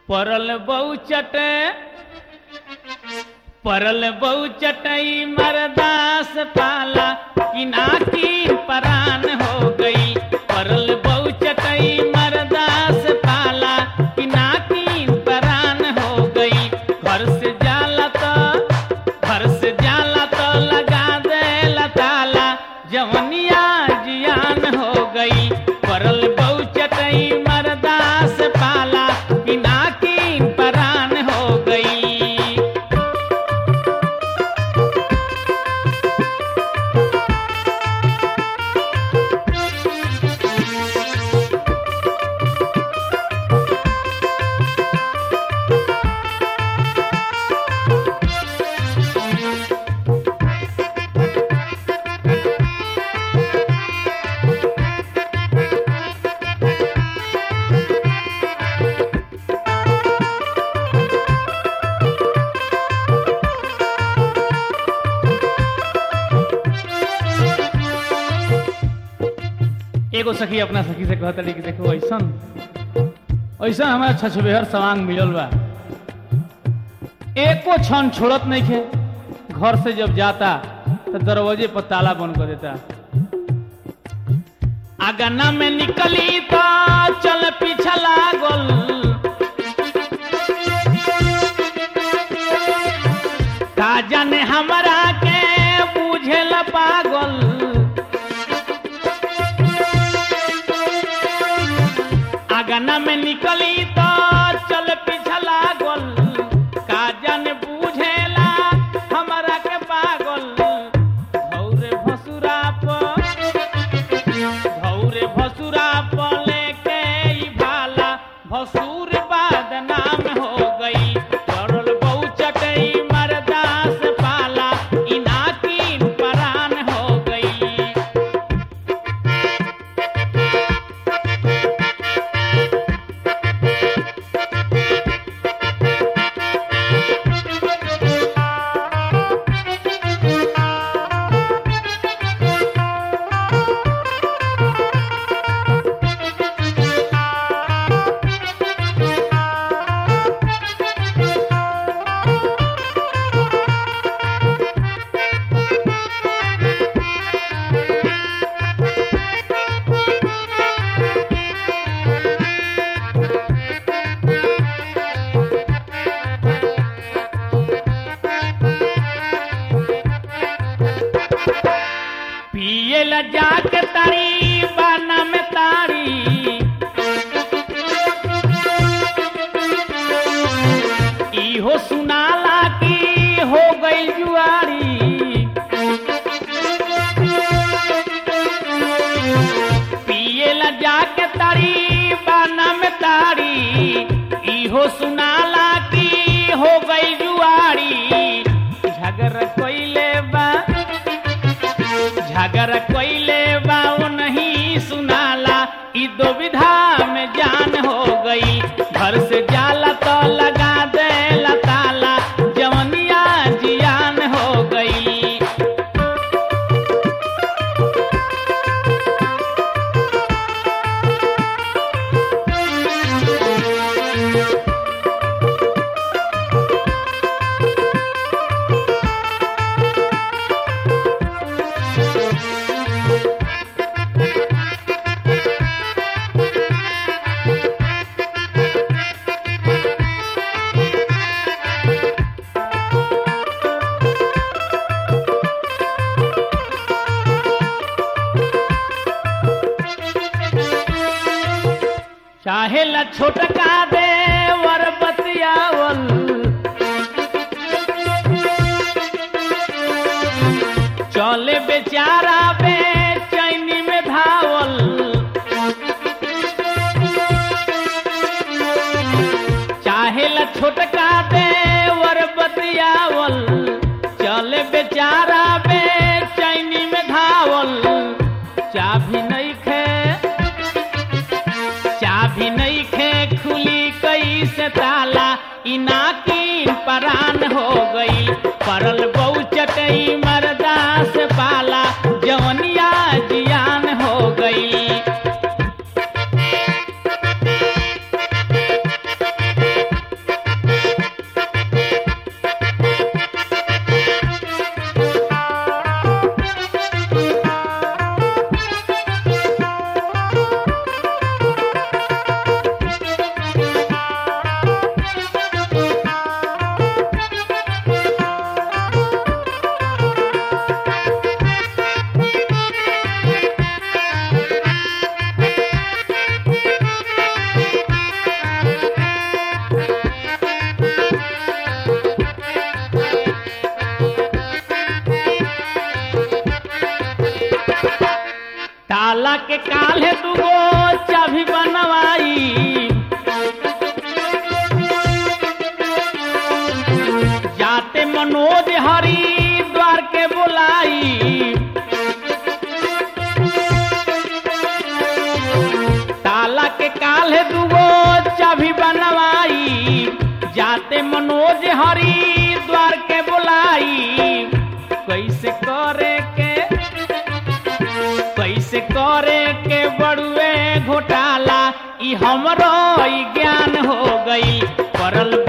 परल बहु चटे परल बहु चटई मरदास पाला कि नाकी परान हो गई परल बहु चटई मरदास पाला कि नाकी परान हो गई घर से जाला तो घर से जाला तो लगा दे ताला जवनिया जियान हो गई परल बहु चटई मरदास पाला कि नाकी परान हो गई एगो सखी अपना सखी से कहता कि देखो ऐसन ऐसा हमारा छछबेहर सवांग मिलल बा एको क्षण छोड़त नहीं खे घर से जब जाता तो दरवाजे पर ताला बंद कर देता आगना में निकली तो चल पीछा लागल का जाने हमरा के बुझेल पागल आगना में निकली तो चल पीछा लागल का जाने बुझेला हमरा के पागल धौरे भसुरा पर धौरे भसुरा पर लेके ई भाला भसुर बदनाम हो गई चढ़ल बहु चटई मरदास पाला इनाकी परान हो गई पिए ला जाके तारी बाना में तारी इहो सुनाला की हो गई जुआरी पिए ला जाके तारी बाना में तारी इहो सुनाला की हो गई जुआरी झगड़ कोइले बा झगड़ कोइले बाओ नहीं सुनाला ई दो विधा में जान हो गई घर से जाला तो लगा दे ताला जवनिया जियान हो गई चाहे ला छोटका दे वर बतियावल चले बेचारा बेचैनी में धावल चाहे ला छोटका दे वर बतियावल चले बेचारा बेचैनी में धावल चाभी नहीं खे चाभी नहीं खे खुली कैसे ताला इनाकी परान हो गई परल बहु चटई मरदास पाला जवनिया जियान हो गई काल्हे दुगो चाभी बनवाई जाते मनोज हरि द्वार के बुलाई ताला के काल्हे दुगो चाभी बनवाई जाते मनोज हरि द्वार के बुलाई कैसे करे के कैसे करे के बड़ुए घोटाला ई हमरो ई ज्ञान हो गई परल